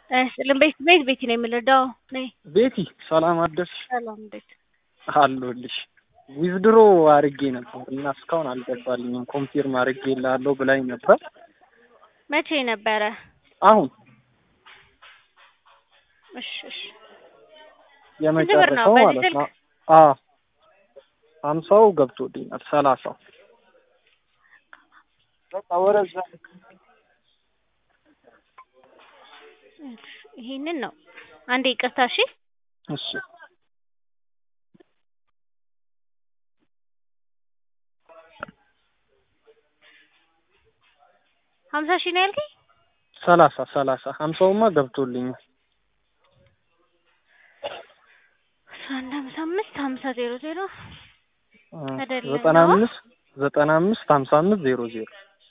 ስልም ቤት ቤት ቤቲ ነው የምንረዳው። ነይ ቤቲ ሰላም አደርሽ? ሰላም እንዴት አለሁልሽ። ዊዝድሮ አድርጌ ነበር እና እስካሁን አልገባልኝም። ኮንፊርም አድርጌ ላለው ብላኝ ነበር። መቼ ነበረ? አሁን እሺ እሺ የመጨረሻው በዚህ ማለት ስልክ? ነው። አዎ ሀምሳው ገብቶልኛል። ሰላሳው በቃ ወረዛ ይሄንን ነው። አንዴ ይቅርታ እሺ። እሺ ሀምሳ ሺህ ነው ያልከኝ? ሰላሳ ሰላሳ ሀምሳውማ ገብቶልኛል። አስራ አንድ ሀምሳ አምስት ሀምሳ ዜሮ ዜሮ አይደለም ዘጠና ነው? አምስት ዘጠና አምስት ሀምሳ አምስት ዜሮ ዜሮ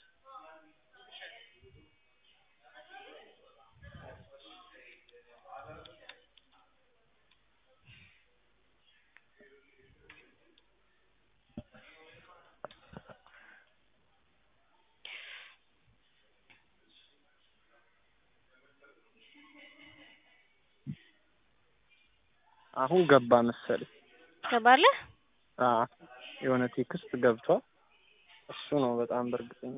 አሁን ገባ መሰለኝ። ገባለህ? አዎ የሆነ ቴክስት ገብቷል። እሱ ነው በጣም በእርግጠኛ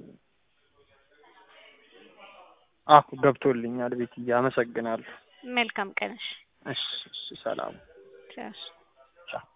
አሁ ገብቶልኛል። ቤትዬ አመሰግናለሁ። መልካም ቀንሽ። እሺ እሺ ሰላም ቻው። ቻው